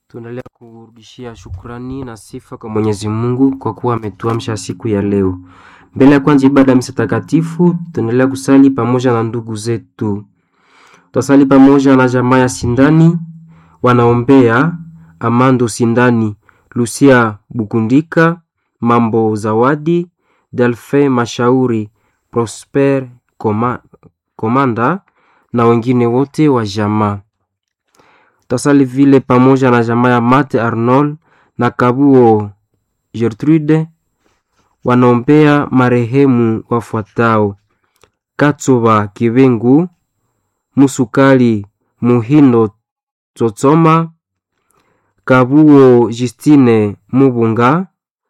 Tunaendelea kurudishia shukrani na sifa kwa Mwenyezi Mungu kwa kuwa ametuamsha siku ya leo. Mbele ya kwanza ibada ya misa takatifu, tunaendelea kusali pamoja na ndugu zetu. Tutasali pamoja na jamaa ya Sindani, wanaombea Amando Sindani, Lucia Bukundika, Mambo Zawadi, Delfe Mashauri, Prosper Koma, Komanda na wengine wote wa jamaa. Tutasali vile pamoja na jamaa ya Mate Arnold na Kabuo Gertrude wanaombea marehemu wafuatao: Katsoba Kibengu, Musukali Muhindo Tsotsoma, Kabuo Justine Mubunga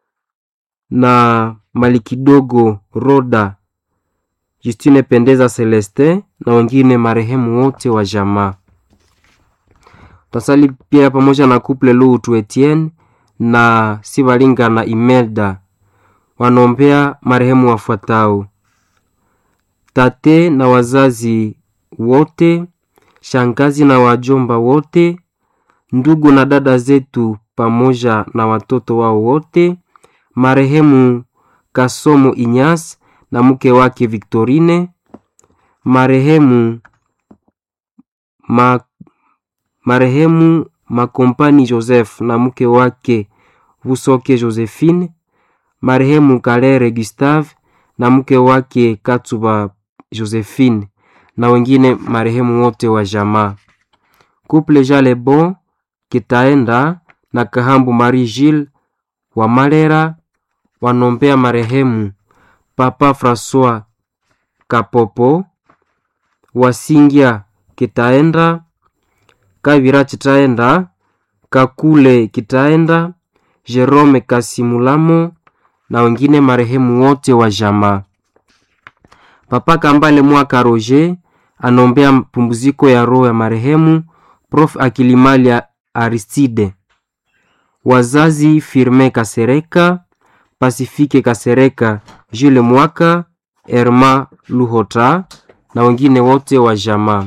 na Malikidogo Roda, Justine Pendeza Celeste na wengine marehemu wote wa jamaa. Tutasali pia pamoja na couple Lutu Etienne na Sibalinga na Imelda wanaombea marehemu wafuatao: tate na wazazi wote, shangazi na wajomba wote, ndugu na dada zetu pamoja na watoto wao wote, marehemu Kasomo Inyas na mke wake Victorine, marehemu ma, marehemu Makompani Joseph na mke wake Vusoke Josephine, marehemu Kalere Gustave na mke wake Katsuba Josephine na wengine marehemu wote wa jamaa. Couple Jale Bon Kitaenda na Kahambu Marie Gilles wa Malera wanombea marehemu Papa Francois Kapopo Wasingia Kitaenda Kavira Kitaenda Kakule Kitaenda Jerome Kasimulamo na wengine marehemu wote wa jamaa. Papa Kambale Mwaka Roger anombea pumziko ya roho ya marehemu Prof Akilimali Aristide. Wazazi Firme Kasereka, Pasifike Kasereka, Jules Mwaka, Erma Luhota na wengine wote wa jamaa.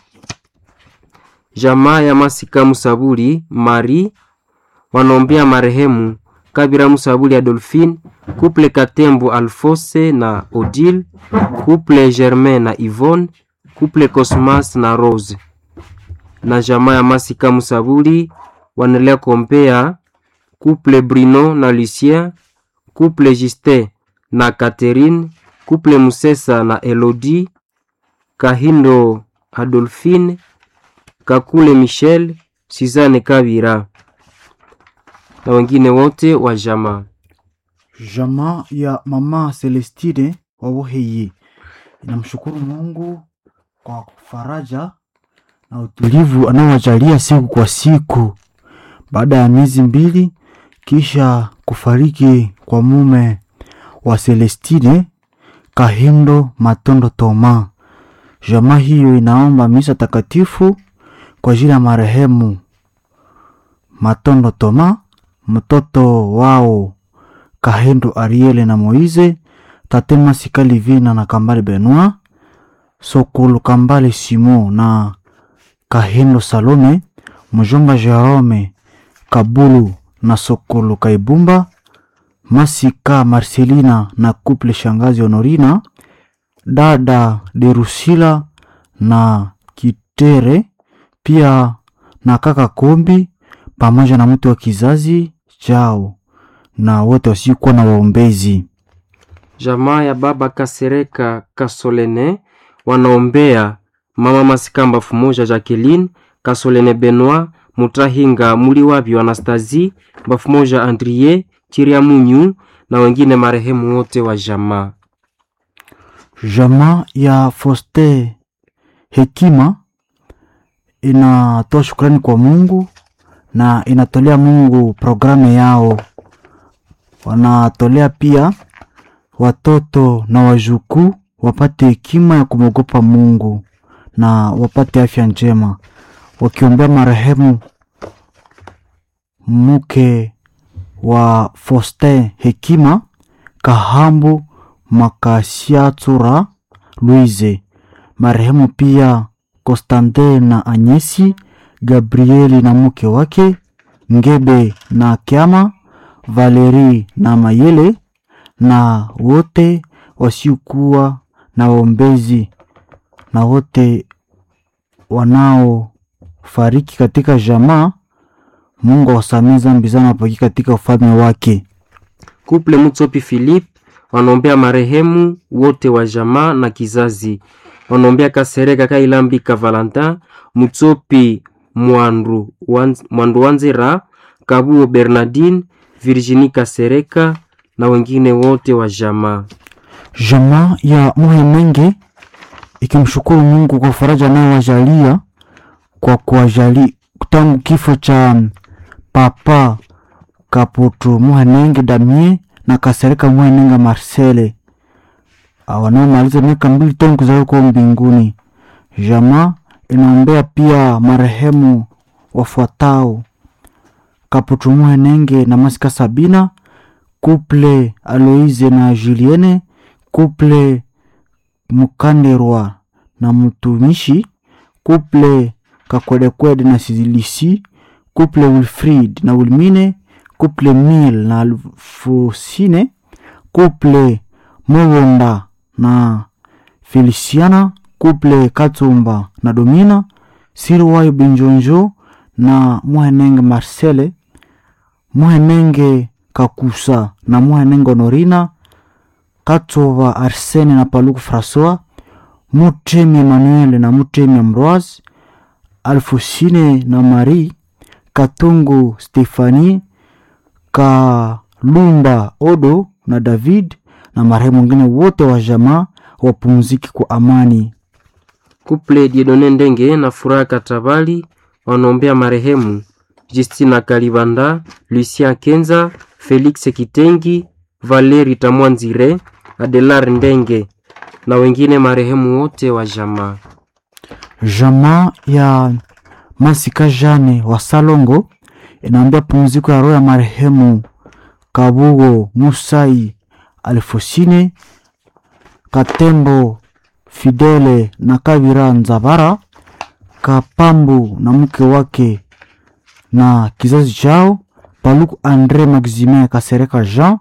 Jamaa ya Masika Musaburi Mari wanaombea marehemu Kabira Musabuli Adolphine, couple Katembo Alfose na Odile, couple Germain na Yvonne, couple Cosmas na Rose. Na jamaa ya Masika Musabuli wanaendelea kuombea couple Bruno na Lucien, couple Justin na Catherine, couple Musesa na Elodie, Kahindo Adolphine, Kakule Michel, Suzanne Kabira na wengine wote wa jamaa. Jamaa ya mama Celestine Wawoheye inamshukuru Mungu kwa faraja na utulivu anaowajalia siku kwa siku baada ya miezi mbili kisha kufariki kwa mume wa Celestine Kahindo Matondo Toma. Jamaa hiyo inaomba misa takatifu kwa ajili ya marehemu Matondo Toma, mtoto wao Kahendo Ariele na Moize, tate Masikali Vina na Kambale Benoit, Sokolo Kambale Simo na Kahendo Salome, mjomba Jerome Kabulu na Sokolo Kaibumba, Masika Marcelina na kuple shangazi Honorina, dada Derusila na Kitere, pia na kaka Kombi pamoja na mtu wa kizazi chao na wote wasiokuwa na waombezi. Jamaa ya baba Kasereka Kasolene wanaombea mama Masikamba Fumoja Jacqueline Kasolene Benoit Mutahinga Muliwabyo Anastasie Bafumoja Andrie Chiria Munyu na wengine marehemu wote wa jamaa. Jamaa ya Foste Hekima inatoa shukrani kwa Mungu na inatolea Mungu programu yao. Wanatolea pia watoto na wajukuu wapate hekima ya kumwogopa Mungu na wapate afya njema, wakiombea marehemu mke wa Foste Hekima Kahambu Makasiatsura Louise, marehemu pia Konstante na Anyesi Gabrieli na mke wake Ngebe na Kyama, Valeri na Mayele na wote wasiokuwa na waombezi na wote wanaofariki katika jamaa. Mungu awasamee dhambi zao na wapaki katika ufalme wake. Kuple Mutsopi Philip wanaombea marehemu wote wa jamaa na kizazi. Wanaombea Kasereka Kailambika Valentin, Mutsopi Mwandu Wanz- Mwandu Wanzera, Kabuo Bernardine, Virginie Kasereka na wengine wote wa jamaa. Jamaa ya Muhemenge ikimshukuru Mungu kwa faraja anayowajalia kwa kuwajali tangu kifo cha Papa Kaputu Muhenenge Damie na Kasereka Muhenenge Marcele Ah, wanaomaliza miaka mbili tangu kuzaliwa kwao mbinguni. Jamaa inaombea pia marehemu wafuatao: Kaputu Muhenenge na Masika Sabina, Couple Aloise na Julienne, Couple Mukanderwa na Mtumishi, Couple Kakwedekwede na Silisi, Couple Wilfrid na Wilmine, Couple Mil na Alfosine, Couple Mowonda na Feliciana, Couple Katumba na Domina, Sirwai Binjonjo na Muhenenge Marcele, Muhenenge Kakusa na Muhenenge Honorina, Katova Arsene na Paluku Francois, Mutemi Emmanuel na Mutemi Ambroise, Alfosine na Marie, Katungu Stefani, Kalunda Odo na David na marehemu wengine wote wa jamaa wapumziki kwa amani. Kuple Diedone Ndenge na Furaha Katabali wanaombea marehemu Justina Kalibanda, Lucien Kenza, Felix Kitengi, Valeri Tamwanzire, Adelar Ndenge na wengine marehemu wote wa jamaa. Jamaa ya Masika Jane wa Salongo inaambia pumziko ya roho ya marehemu Kabugo Musai Alfosine Katembo Fidele na Kabira Nzabara Kapambu na mke wake na kizazi chao Paluku Andre Maximin Kasereka Jean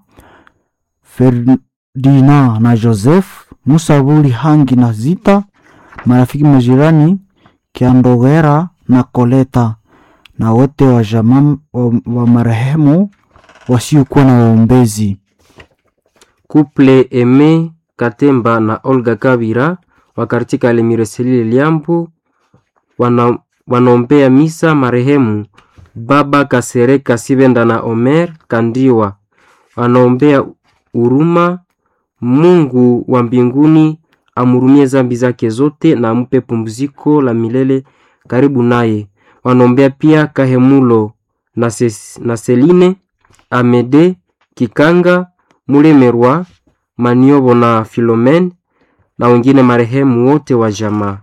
Ferdinand na Joseph Musabuli Hangi na Zita marafiki majirani Kiandogera na Koleta na wote wa jamaa wa, wa marehemu wasiokuwa na waombezi. Kuple Eme Katemba na Olga Kabira wa katika Lemireselile Liambo wana, wanaombea misa marehemu Baba Kasereka Sibenda na Omer Kandiwa. Wanaombea huruma Mungu wa mbinguni amhurumie zambi zake zote na ampe pumziko la milele karibu naye. Wanaombea pia Kahemulo na, Ses, na Seline Amede Kikanga Mulemerwa Maniobo na Filomen na wengine marehemu wote wa jamaa.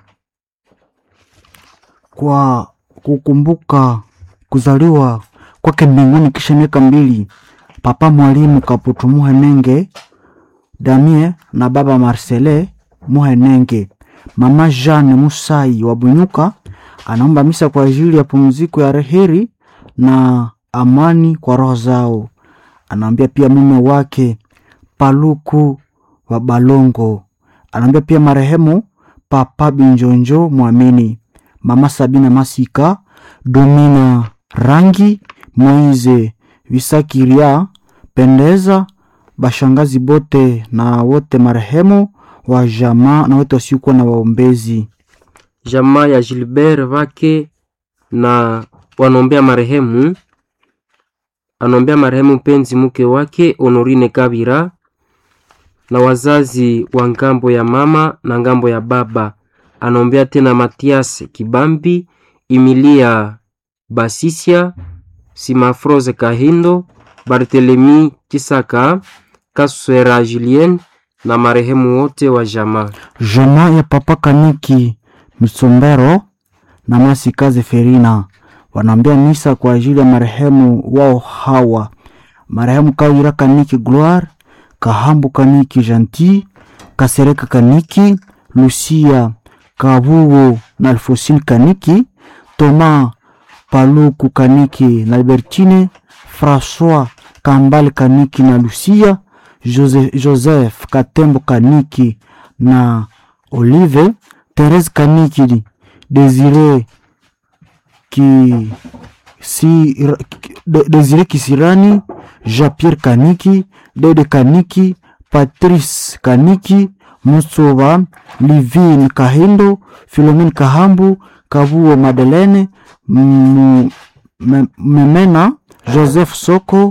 kwa kukumbuka kuzaliwa kwake mbinguni kisha miaka mbili, Papa Mwalimu Kaputu Muhenenge Damie na Baba Marcele Muhenenge, Mama Jeanne Musai wa Bunyuka anaomba misa kwa ajili ya pumziko ya reheri na amani kwa roho zao. Anaambia pia mume wake Paluku wa Balongo, anaambia pia marehemu Papa Binjonjo Mwamini, Mama Sabina Masika, Domina Rangi, Moize Visakiria, Pendeza, bashangazi bote na wote marehemu wa jamaa na wote wasiokuwa na waombezi. Jamaa ya Gilbert Vake na wanaombea marehemu anaombea marehemu mpenzi mke wake Honorine Kabira na wazazi wa ngambo ya mama na ngambo ya baba. Anaombea tena Matias Kibambi, Emilia Basisia, Simafrose Kahindo, Barthelemy Kisaka, Kaswera Julien na marehemu wote wa jamaa. Jamaa ya Papa Kaniki Msombero na Masikaze Ferina wanaambia misa kwa ajili ya marehemu wao hawa: marehemu Kawira Kaniki Gloire, Kahambu Kaniki Gentil, Kasereka Kaniki, Lucia Kabugo na Alfosine Kaniki, Toma Paluku Kaniki na Albertine, François Kambale Kaniki na Lucia, Jose, Joseph Katembo Kaniki na Olive, Therese Kaniki, Desire ki si, de, Desire Kisirani, Jean-Pierre Kaniki, Dede Kaniki, Patrice Kaniki, Musoba, Livine Kahindo, Philomene Kahambu, Kabuo Madeleine, M- M- Memena, Joseph Soko,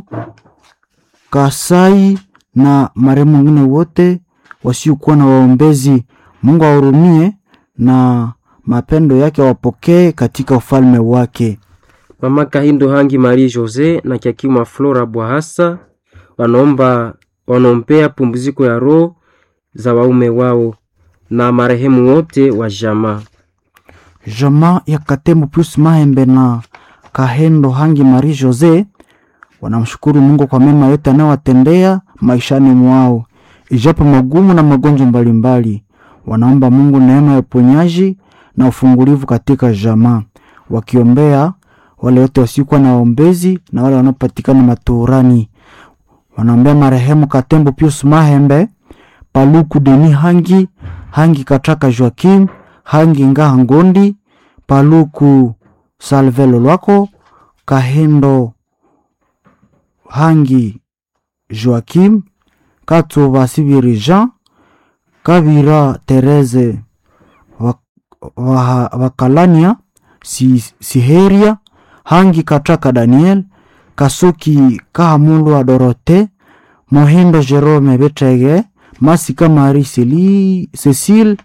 Kasai na marehemu wengine wote wasiokuwa na waombezi. Mungu awahurumie na mapendo yake awapokee katika ufalme wake. Mama Kahindo Hangi Marie Jose na Kiakima Flora Bwahasa wanaomba wanaombea pumziko ya roho za waume wao na marehemu wote wa jamaa. Jamaa ya Katembo plus Mahembe na Kahendo Hangi Marie Jose wanamshukuru Mungu kwa mema yote anayowatendea maishani mwao, ijapo magumu na magonjwa mbalimbali. Wanaomba Mungu neema ya uponyaji na ufungulivu katika jamaa, wakiombea wale wote wasiokuwa na waombezi na wale wanaopatikana maturani. Wanaombea marehemu Katembo Pius Mahembe, Paluku Deni Hangi, Hangi Kataka Joakim, Hangi Ngaha Ngondi, Paluku Salvelo Lwako, Kahendo Hangi Joakim, Katsuba Sibiri Jean, Kabira Therese Wakalania si, Siheria, Hangi Kataka Daniel, Kasuki Kahamulwa Dorote, Mohindo Jerome Betege, Masika Marie Celi- Cecile,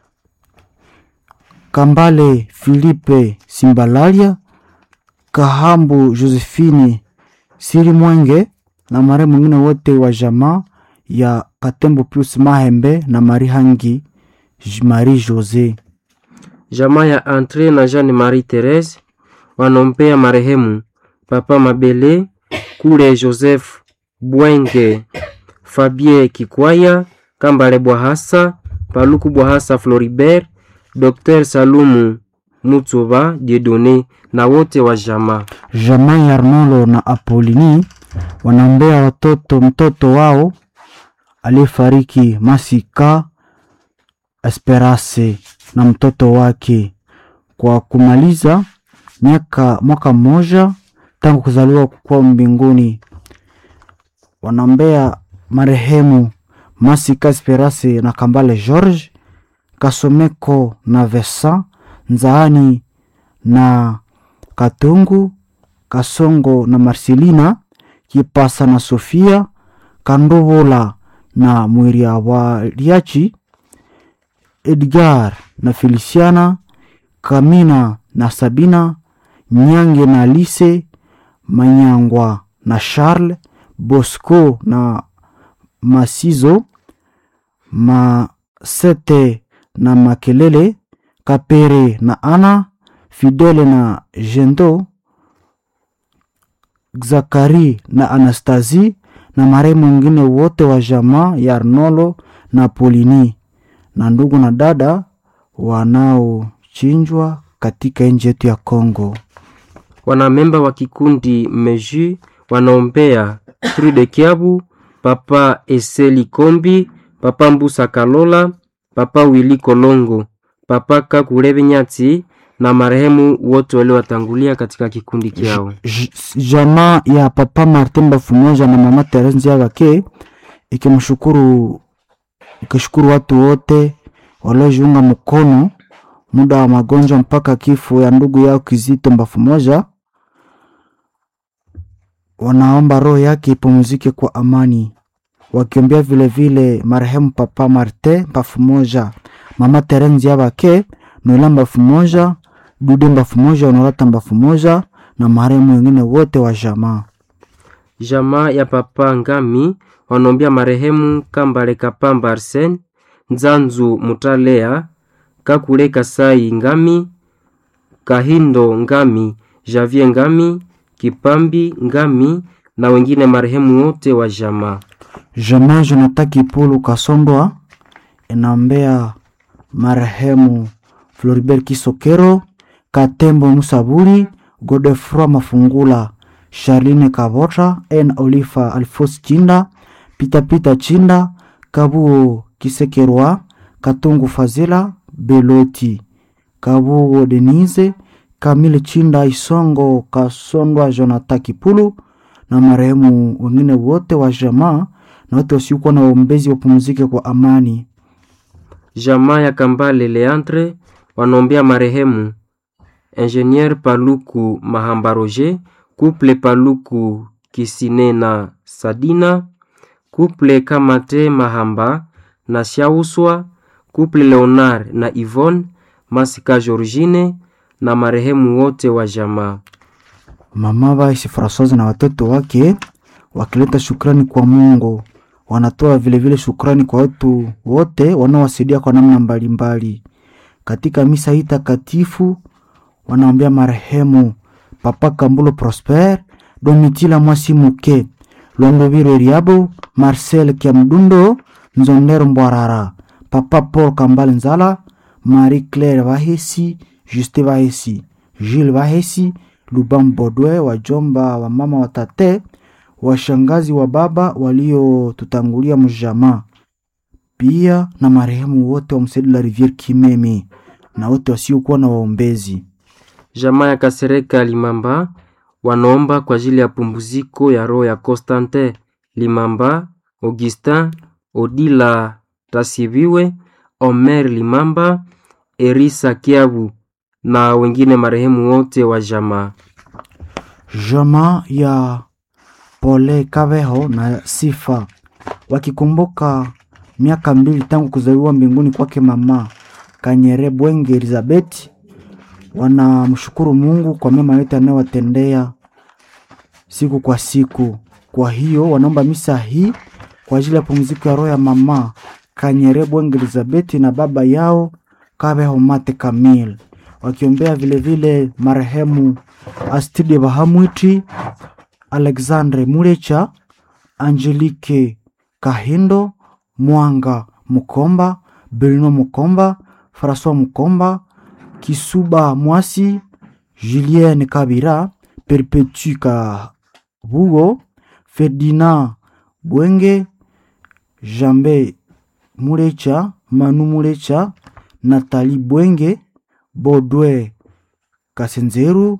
Kambale Philippe Simbalalia, Kahambu Josephine Siri Mwenge na mare mwingine wote wa jamaa ya Katembo plus Mahembe na Mari Hangi J- Marie Jose. Jamaa ya Andre na Jeanne Marie Therese wanaombea marehemu Papa Mabele Kule Joseph Bwenge Fabien Kikwaya Kambale Bwahasa Paluku Bwahasa Floribert Dr Salumu Mutsuba Diedone na wote wa jamaa. Jamaa ya Arnolo na Apolini wanaombea watoto mtoto wao aliyefariki Masika Esperance na mtoto wake kwa kumaliza miaka mwaka mmoja tangu kuzaliwa kwao mbinguni. Wanaombea marehemu Masika Esperance na Kambale George Kasomeko na Vesa Nzaani na Katungu Kasongo na Marcelina Kipasa na Sofia Kandovola na Mwiria Waliachi Edgar na Feliciana Kamina na Sabina Nyange na Lise Manyangwa na Charles Bosco na Masizo Masete na Makelele Kapere na Ana Fidele na Jendo Zakari na Anastasi na marehemu wengine wote wa jamaa ya Arnolo na Polini na ndugu na dada wanaochinjwa katika nchi yetu ya Kongo. Wanamemba wa kikundi Meju wanaombea Trude Kiabu, Papa Eseli Kombi, Papa Mbusa Kalola, Papa Wili Kolongo, Papa Kakulebe Nyati na marehemu wote waliowatangulia katika kikundi kyao. J- jamaa ya papa Martin Bafumoja na mama Teresa Nziabake ikimshukuru ikishukuru watu wote waliojiunga mkono muda wa magonjwa mpaka kifo ya ndugu yao Kizito Mbafumoja. Wanaomba roho yake ipumzike kwa amani, wakiombea vile vile marehemu papa Martin Mbafumoja, mama Teresa Nziabake, Noela Mbafumoja, Dude Mbafumoja, Honorata Mbafumoja na marehemu wengine wote wa jamaa. Jamaa ya Papa Ngami wanaombea marehemu Kambale Kapamba Arsen, Nzanzu Mutalea, Kakule Kasai Ngami, Kahindo Ngami, Javier Ngami, Kipambi Ngami na wengine marehemu wote wa jamaa. Jamaa Jonathan Kipulu Kasondwa inaombea marehemu Floribert Kisokero, Katembo Musaburi, Godefroy Mafungula, Charline Kavota, N Olifa Alfos Chinda, Pitapita Chinda, Kabuo Kisekerwa, Katungu Fazila, Beloti, Kabuo Denise, Kamile Chinda, Isongo Kasondwa, Jonathan Kipulu na marehemu wengine wote wa jamaa na wote wasiokuwa na waombezi wapumzike kwa amani. Jamaa ya Kambale Leandre wanaombea marehemu Ingenieur Paluku Mahamba Roger, Couple Paluku Kisine na Sadina, Couple Kamate Mahamba na Shauswa, Couple Leonard na Yvonne, Masika Georgine na marehemu wote wa jamaa. Mama Vaisi Francoise na watoto wake wakileta shukrani kwa Mungu, wanatoa vilevile shukrani kwa watu wote wanaowasaidia kwa namna mbalimbali katika misa hii takatifu. Wanaombea marehemu Papa Kambulo Prosper, Domitila Mwasi Muke, Lwandoviro Riabo, Marcel Kiamdundo, Nzondero Mbwarara, Papa Paul Kambale Nzala, Marie Claire Vahesi, Juste Vahesi, Jules Vahesi, Lubam Bodwe, wajomba wa mama wa tate, washangazi wa baba waliotutangulia mjamaa, pia na marehemu wote wa Msedi la Riviere Kimemi na wote wasiokuwa na waombezi. Jamaa ya Kasereka Limamba wanaomba kwa ajili ya pumziko ya roho ya Constantin Limamba, Augustin Odila Tasibiwe, Omer Limamba, Erisa Kiabu na wengine marehemu wote wa jamaa. Jamaa ya Pole Kaveho na Sifa wakikumbuka miaka mbili tangu kuzaliwa mbinguni kwake mama Kanyere Bwenge Elizabeth, wanamshukuru Mungu kwa mema yote anayowatendea siku kwa siku. Kwa hiyo wanaomba misa hii kwa ajili ya pumziko ya roho ya mama Kanyere Bwenge Elizabeth na baba yao Kaveho Mate Kamil, wakiombea vilevile marehemu Astide Bahamwiti, Alexandre Mulecha, Angelique Kahindo, Mwanga Mukomba, Bruno Mukomba, François Mukomba, Kisuba Mwasi, Julien Kabira, Perpetu Kabugo, Ferdinand Bwenge, Jambe Mulecha, Manu Mulecha, Nathalie Bwenge, Bodwe Kasenzeru,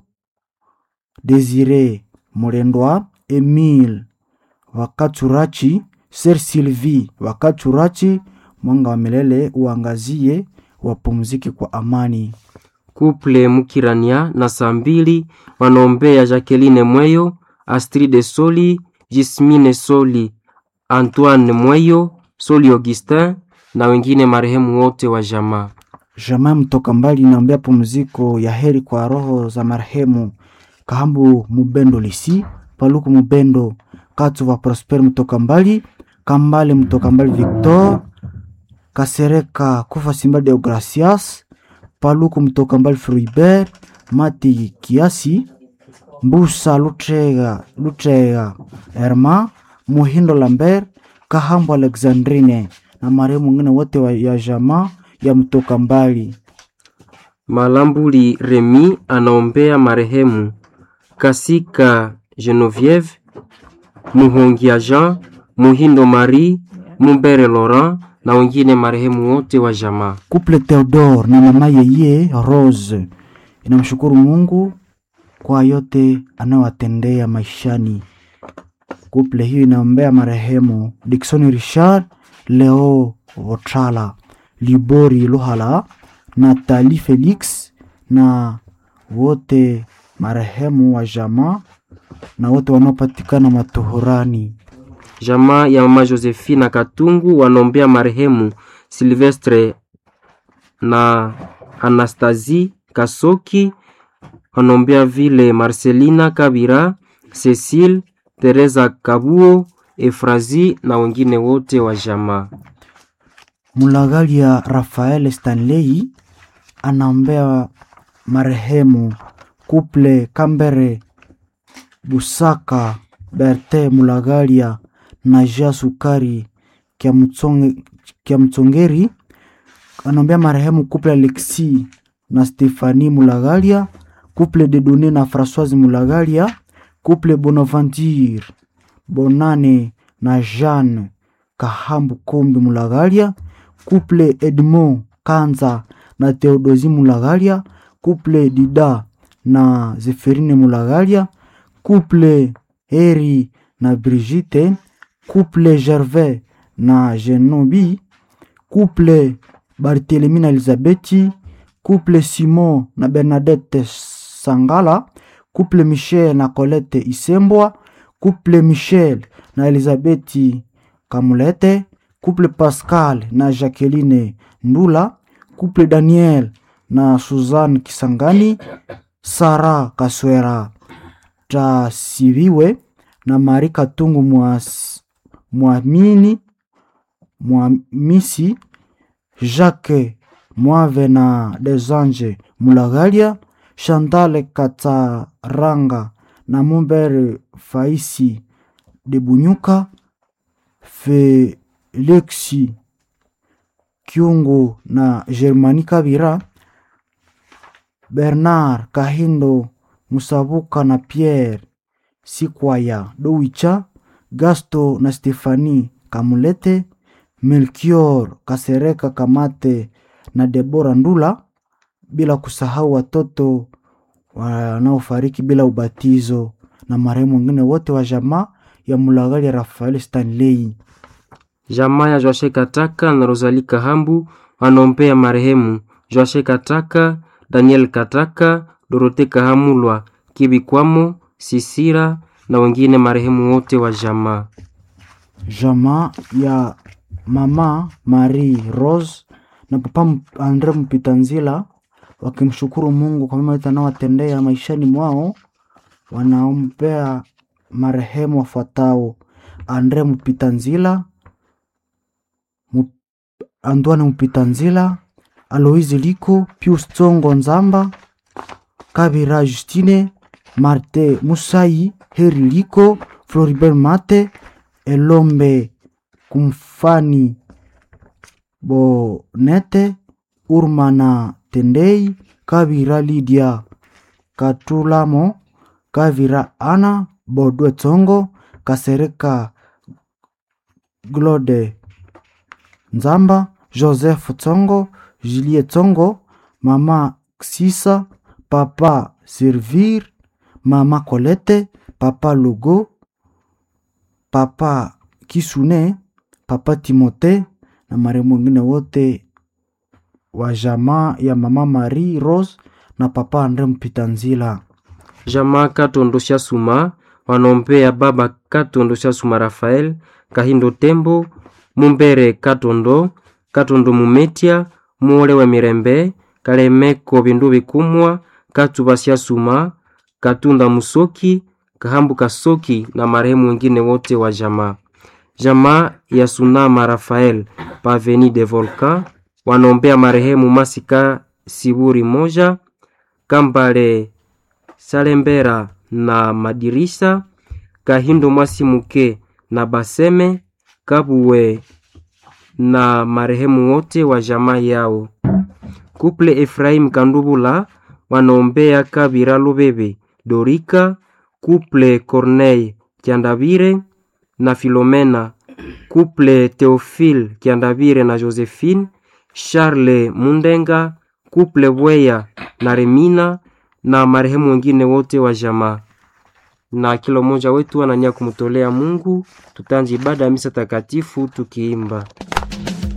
Desire Mulendwa, Emile Wakaturachi, Ser Sylvie Wakaturachi, mwanga wa milele uangazie, wapumzike kwa amani. Couple Mukirania na saa mbili wanaombea Jacqueline Mweyo, Astride Soli, Jismine Soli, Antoine Mweyo, Soli Augustin na wengine marehemu wote wa jamaa. Jamaa mtoka mbali inaombea pumziko ya heri kwa roho za marehemu Kahambu Mubendo Lisi, Paluku Mubendo, Katuva Prosper mtoka mbali, Kambale mtoka mbali Victor, Kasereka Kufa Simba Deogracias, Paluku mtoka mbali Fruibert, Mati Kiasi, Mbusa Lutrega, Lutrega Herma, Muhindo Lambert, Kahambu Alexandrine na marehemu wengine wote wa ya jamaa ya mtoka mbali. Malambuli Remi anaombea marehemu Kasika Genevieve, Muhongia Jean, Muhindo Marie, Mumbere Laurent na wengine marehemu wote wa jamaa. Couple Theodore na mama yeye Rose inamshukuru Mungu kwa yote anayowatendea maishani. Couple hiyo inaombea marehemu Dickson Richard, Leo Votala, Libori Luhala, Nathalie Felix na wote marehemu wa jamaa na wote wanaopatikana matuhurani. Jamaa ya mama Josephina Katungu wanaombea marehemu Silvestre na Anastasie Kasoki, wanaombea vile Marcelina Kabira, Cecile, Teresa Kabuo, Efrazi na wengine wote wa jamaa. Mulagalia Rafael Stanley anaombea marehemu Kuple Kambere Busaka Berte Mulagalia na Ja Sukari Kiamtsonge- Kiamtsongeri anaombea marehemu Kuple Alexi na Stefani Mulagalia, couple de Done na Françoise Mulagalia, couple Bonaventure Bonane na Jeanne Kahambu Kombi Mulagalia, couple Edmond Kanza na Theodosi Mulagalia, couple Dida na Zeferine Mulagalia, couple Heri na Brigitte, couple Gervais na Genobi, couple Barthelemy na Elizabeti, couple Simon na Bernadette Sangala, couple Michel na Colette Isembwa, couple Michel na Elizabeti Kamulete, couple Pascal na Jacqueline Ndula, couple Daniel na Suzanne Kisangani, Sara Kaswera Tasiviwe na Mari Katungu Mwas- Mwamini Mwamisi Jacques Mwave na Desange Mulagalia, Chantal Kataranga na Mumbere Faisi de Bunyuka, Felixi Kyungu na Germani Kabira, Bernard Kahindo Musabuka na Pierre Sikwaya Dowicha, Gasto na Stefani Kamulete, Melchior Kasereka Kamate na Debora Ndula, bila kusahau watoto wanaofariki bila ubatizo na marehemu wengine wote wa jamaa ya Mulagali Rafael Stanley. Jamaa ya Joashe Kataka na Rosali Kahambu wanaombea marehemu Joashe Kataka, Daniel Kataka, Dorote Kahamulwa, Kibikwamo, Sisira na wengine marehemu wote wa jamaa. Jamaa ya mama Marie Rose na papa M- Andre Mpitanzila wakimshukuru Mungu kwa mema yote anayowatendea maishani mwao, wanaombea marehemu wafuatao: Andre Mpitanzila, Mu- Antoine Mpitanzila, Aloise Liko, Pius Tsongo Nzamba, Kabira Justine, Marte Musai, Heri Liko, Floribert Mate, Elombe Kumfani Bonete, Urmana Tendei, Kabira Lydia Katulamo, Kavira Ana, Bodwe Tsongo, Kasereka Glode Nzamba, Joseph Tsongo, Julie Tsongo, Mama Sisa, Papa Servir, Mama Colette, Papa Logo, Papa Kisune, Papa Timote na marehemu wengine wote wa jamaa ya Mama Marie Rose na Papa Andre Mpitanzila. Jamaa Katondo Suma wanaombea baba Katondo Suma Rafael Kahindo Tembo Mumbere Katondo Katondo Mumetia Muole wa Mirembe Kalemeko Bindu Bikumwa Katuba Suma Katunda Musoki Kahambu Kasoki na marehemu wengine wote wa jamaa. Jamaa ya Sunama Rafael Paveni de Volcan wanaombea marehemu Masika Siburi moja Kambale Salembera na Madirisa Kahindo Mwasimuke na Baseme Kabuwe na marehemu wote wa jamaa yao. Kuple Efraim Kandubula wanaombea Kabira Lubebe Dorika, Kuple Corneille Kiandabire na Filomena, Kuple Theophile Kiandabire na Josephine, Charles Mundenga, Kuple Bweya na Remina na marehemu wengine wote wa jamaa. Na kila mmoja wetu anania kumtolea Mungu, tutanji ibada ya misa takatifu tukiimba.